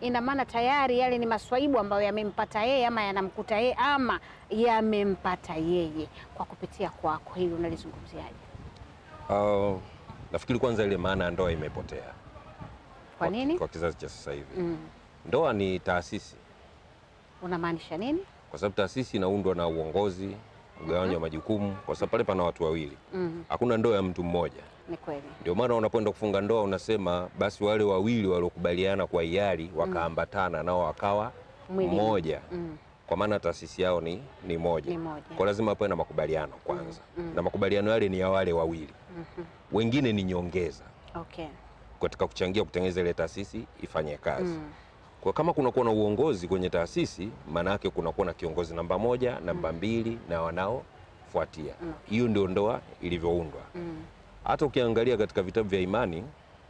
ina maana tayari yale ni maswaibu ambayo yamempata yeye ama yanamkuta yeye ama yamempata yeye. Kwa kupitia kwako, hili unalizungumziaje? Uh, nafikiri kwanza ile maana ya ndoa imepotea Kwa nini? kwa kizazi cha sasa hivi. Mm. Ndoa ni taasisi, Unamaanisha nini? kwa sababu taasisi inaundwa na uongozi, mgawanyo wa majukumu, kwa sababu pale pana watu wawili, Mm. hakuna ndoa ya mtu mmoja. Ni kweli. Ndio maana unapoenda kufunga ndoa unasema basi wale wawili waliokubaliana kwa hiari wakaambatana nao wakawa Mwili. mmoja, Mm. kwa maana taasisi yao ni, ni moja. Ni moja. Kwa lazima pawe na makubaliano kwanza, mm. na makubaliano yale ni ya wale wawili, Mhm. wengine ni nyongeza Okay. katika kuchangia kutengeneza ile taasisi ifanye kazi. Mm. Kwa kama kunakuwa na uongozi kwenye taasisi, maana yake kunakuwa na kiongozi namba moja, namba mbili na wanaofuatia. Mm. Hiyo ndio ndoa ilivyoundwa. Mm. Hata ukiangalia katika vitabu vya imani,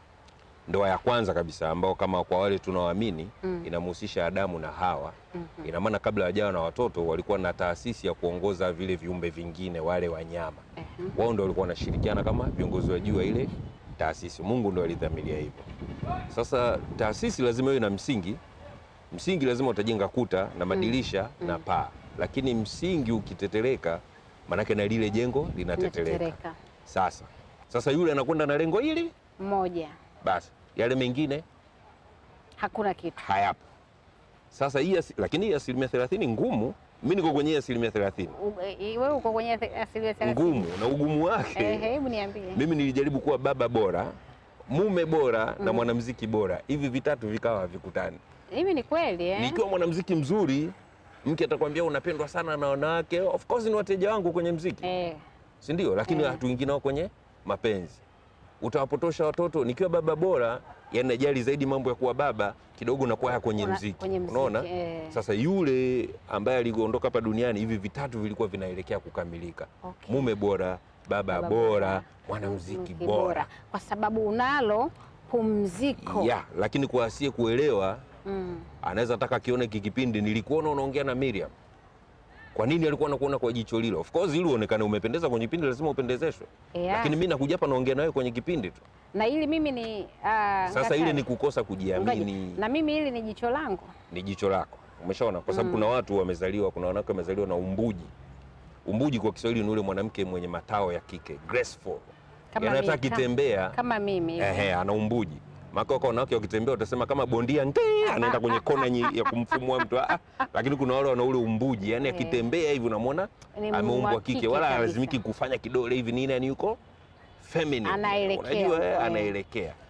ndoa ya kwanza kabisa ambao kama kwa wale tunaoamini Mm. inamhusisha Adamu na Hawa, Mhm. ina maana kabla hawajawa na watoto walikuwa na taasisi ya kuongoza vile viumbe vingine, wale wanyama Ehe. wao ndio walikuwa wanashirikiana kama viongozi wa juu wa ile taasisi. Mungu ndio alidhamiria hivyo. Sasa taasisi lazima iwe na msingi. Msingi lazima utajenga kuta na madirisha na paa, lakini msingi ukitetereka, manake na lile jengo linatetereka. Inatetereka. Sasa sasa yule anakwenda na lengo hili, Mmoja. basi yale mengine Hakuna kitu. hayapo. Sasa hii asi- lakini hii asilimia thelathini ngumu. Mimi niko kwenye hii asilimia thelathini U- e- Wewe uko kwenye the- asilimia thelathini. ngumu, na ugumu wake Eh, hebu niambie. mimi nilijaribu kuwa baba bora, mume bora na mwanamuziki bora, hivi vitatu vikawa havikutani. Hivi ni kweli eh? Nikiwa mwanamuziki mzuri, mke atakwambia unapendwa sana na wanawake, of course ni wateja wangu kwenye mziki, Eh. si ndio? Lakini Eh. hatuingi nao kwenye mapenzi. Utawapotosha watoto. Nikiwa baba bora, yani najali zaidi mambo ya kuwa baba kidogo na kuwa kwenye Una- mziki, kwenye mziki, unaona? eh. Sasa yule ambaye aliondoka hapa duniani, hivi vitatu vilikuwa vinaelekea kukamilika: Okay. mume bora, baba, Baba bora, mwanamuziki muziki bora. kwa sababu unalo pumziko. ya lakini kwa asiye kuelewa Mm. anaweza taka kione hiki kipindi nilikuona unaongea na Miriam. Kwa nini alikuwa anakuona kwa jicho lilo? Of course ili uonekane umependeza kwenye kipindi lazima upendezeshwe. Yeah. Lakini mimi nakuja hapa naongea nawe kwenye kipindi tu. na ili mimi ni ah, Sasa Ngakari. ile ni kukosa kujiamini, Ngoja. na mimi hili ni jicho langu ni jicho lako. Umeshaona? Kwa sababu kuna watu wamezaliwa, kuna wanawake wamezaliwa na umbuji. Umbuji kwa Kiswahili ni ule mwanamke mwenye matao ya kike, graceful. Kama Yaani hata mimi, akitembea kama mimi Ehe, ana umbuji. Maka kwa wanawake wakitembea utasema kama bondia nge anaenda kwenye kona nyi- ya kumfumua mtu ah, lakini kuna wale wana ule umbuji, yani Eh. akitembea hivi unamwona Ni ameumbwa wa kike kike, wala kabisa. lazimiki kufanya kidole hivi nini, yani yuko feminine, Anaelekea unajua eh, huko, eh. anaelekea.